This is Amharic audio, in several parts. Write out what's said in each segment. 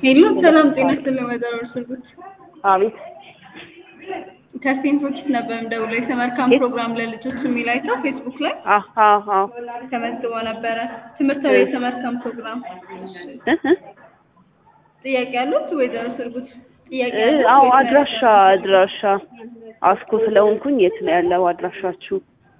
ሄሎ ሰላም ጤና ይስጥልኝ ወይዘሮ እርስጉት አቤት ከሴንት ፎርቲስ ነበር የምደውለው የተመልካም ፕሮግራም ለልጆች የሚል አይተው ፌስቡክ ላይ አዎ አዎ ተመዝግቦ ነበረ ትምህርታዊ የተመልካም ፕሮግራም ጥያቄ ያሉት ወይዘሮ እርስጉት ጥያቄ እ ያሉት አዎ ወይስ አድራሻ አድራሻ አስኮ ስለሆንኩኝ የት ነው ያለው አድራሻችሁ?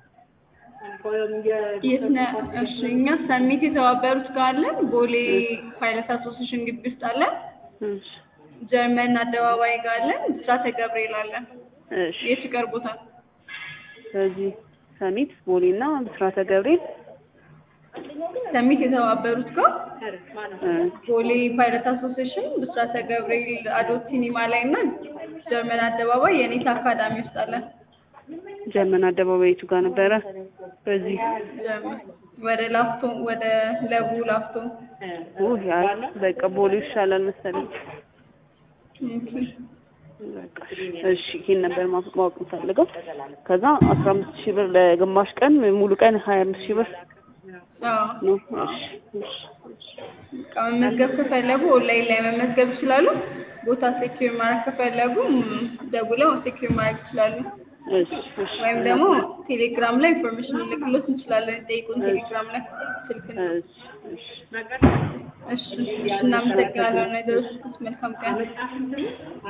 የት ነው? እሺ እኛ ሰሚት የተባበሩት ጋር አለን። ቦሌ ፓይለት አሶሴሽን ግቢ ውስጥ አለን። እሺ ጀርመን አደባባይ ጋር አለን። ብስራተ ገብርኤል አለን። እሺ የት ይቀርቦታል? ስለዚህ ሰሚት ቦሌና ብስራተ ገብርኤል ሰሚት የተባበሩት ጋር እ ቦሌ ፓይለት አሶሴሽን ብስራተ ገብርኤል አዶት ሲኒማ ላይ እና ጀርመን አደባባይ የኔታ አካዳሚ ውስጥ አለን። ጀርመን አደባባይ የቱ ጋር ነበረ? በዚህ ጀርመን ወደ ላፍቶ ወደ ለቡ ላፍቶ ውይ ያ በቃ ቦሌ ይሻላል መሰለኝ። ኦኬ። በቃ እሺ ይሄን ነበር ማወቅ ማወቅ የምፈልገው። ከዛ አስራ አምስት ሺህ ብር ለግማሽ ቀን ሙሉ ቀን ሀያ አምስት ሺህ ብር አዎ ነው። እሺ እሺ በቃ መመዝገብ ከፈለጉ ኦንላይን ላይ መመዝገብ ይችላሉ። ቦታ ሴኪዩር ማድረግ ከፈለጉ ም፣ ደውለው ሴኪዩር ማድረግ ይችላሉ። እሺ እሺ ወይም ደግሞ ቴሌግራም ላይ ኢንፎርሜሽን ልክሎት እንችላለን። ጠይቁን ቴሌግራም ላይ ስልክ ነው። እሺ እሺ እሺ እናመሰግናለን። ወይዘሮ ስኩት መልካም ቀን